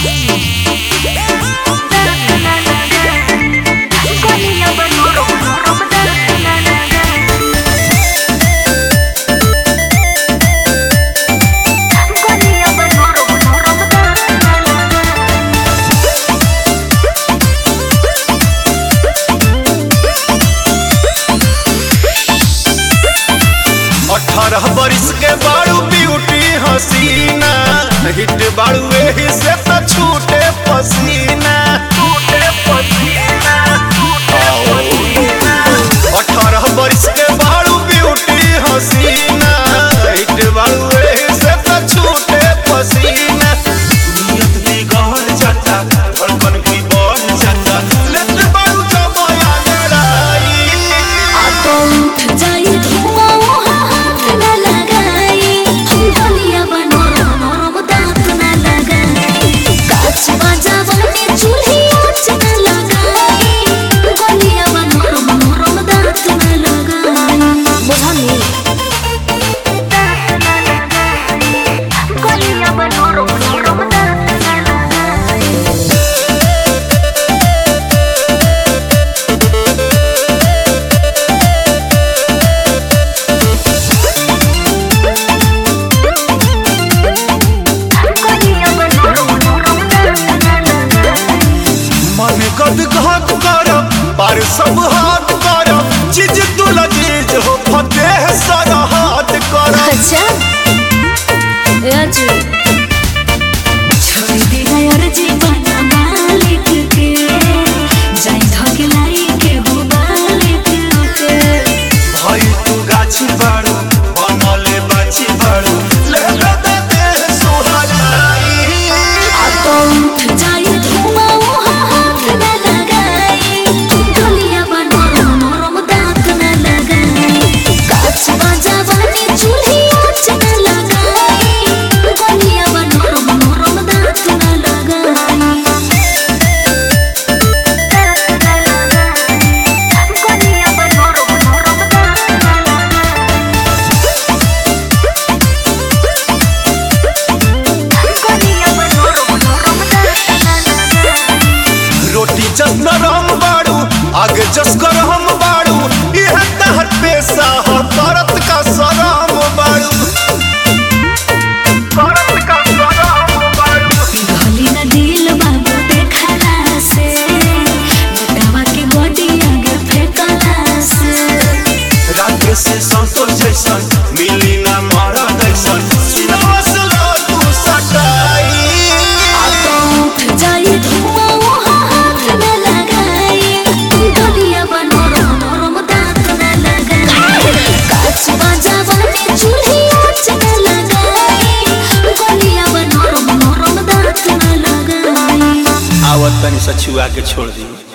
अठारह बरिस के बारू ब्यूटी हसीना हिट बारू एही से त छूटे पसीना छूटे पसीना अठारह बरिस के बारू ब्यूटी हसीना हिट बारू एही से त छूटे पसीना नियत बिगड़ जाता धड़कन भी बढ़ जाता लेते बारू जमाया लड़ाई मन गद घात करब पर सब हाथ करब चीज तू लजीज हो फतेह सारा हाथ करब अच्छा राजू छोड़ दे यार जीवन मालिक के जाई धगलाई के हो मालिक के भाई तू गाछी बाड़ू बनले बाछी बाड़ू ले ले दे देह सुहाराई तो उठ जाई धुआं हाथ न लगाई दुनिया बनो नरम दांत न लगाई काच बाजावानी चूल्ही आँच न लगाई दुनिया बनो नरम दांत न लगाई रोटी जस नरम बाड़ू आगे जस गरम बाड़ू यह तहर पेशा ह करत का सराम बाड़ू करत का सराम बाड़ू पिघली न दिल बाबू देखला से बेटावा के बॉडी आगे फेंकला से रात से संतोष जैसन मिली ना मारा दैसन सिनेमा से लो तू सटाई तो उठ जाई धुआं हाथ न लगाई दुनिया बनो नरम दांत न लगाई काच बाजावानी चूल्ही आँच न लगाई दुनिया बनो नरम दांत न लगाई आवत तनी सछुआ के छोड़ दी